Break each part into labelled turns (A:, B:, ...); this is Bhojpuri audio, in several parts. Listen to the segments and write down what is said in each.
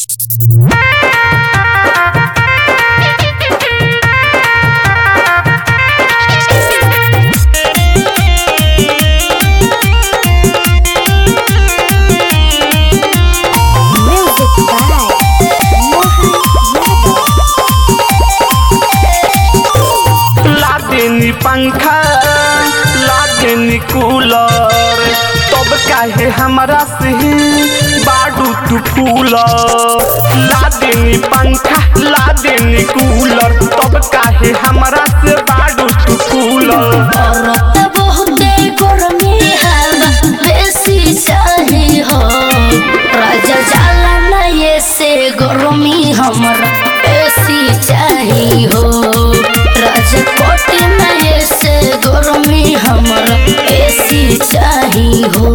A: पंखा लागे कूलर तब काहे हमरा से बाडू तू फूलर लादेनी पंखा लादेनी कूलर तब काहे हमरा से बाडू तू फूलर
B: औरत बहुते गरमी हवा बेसी चाही हो राजा जाला ना ये से गरमी हमरा बेसी चाही हो राजा कोटी ना ये से गरमी हमरा बेसी चाही हो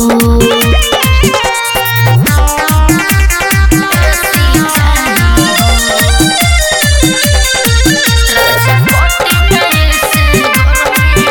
B: बेसी चाही हो। राजा कोटी ना ये से गरमी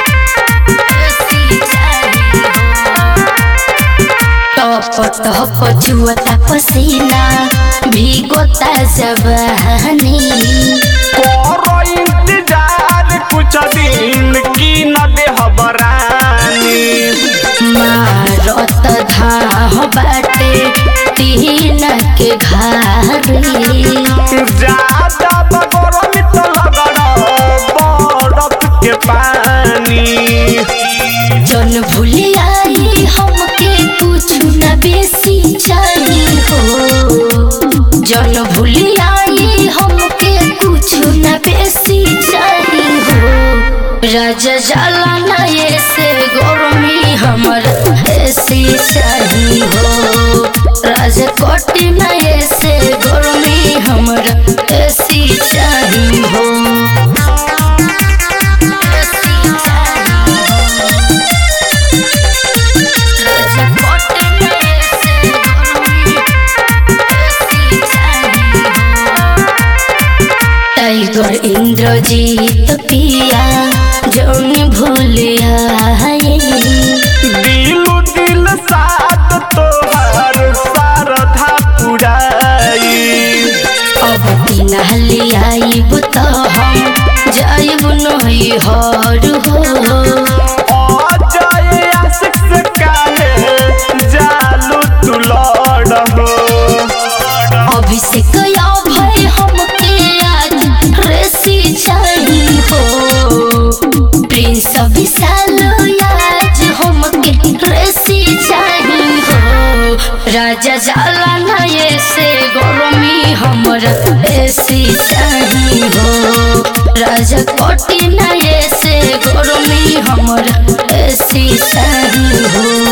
B: टप टप छुअता पसीना भीगोता जवानी
A: करो इंतजार कुछ दिन की न दे हबरानी
B: मारत धाह बाटे तीन के घारी
A: ज्यादा बगरमी तो लगड़ बरफ के पानी
B: जन भूली आई हमके कुछ न बेसी चाहिए हो जन भूली आई हमके कुछ न बेसी चाहिए हो राजा जाला ना ये से गरमी हमर ऐसी चाहिए हो राजा कोटी ना ये से गरमी हमर ऐसी चाहिए हो ऐसी चाहिए हो राजा कोटे में से गरमी ऐसी चाहिए टाइगर इंद्रजीत पिया जौन भूलिया
A: दिलु दिल साथ तोहर सारधा पुराई
B: अब बिना लियाइब त हम जाइब नहीं हर हो
A: अजय आशिक से काहे जालू तू लड़ हो
B: अभिषेक या भय हमके आज रेसी चाहिए हो प्रिंस विशाल आज हमके रेसी चाहिए हो राजा जाला ना ये से गरमी हमर ऐसी चाहिए हो राजा कोटी ना ये से गरमी हमर ऐसी चाहिए हो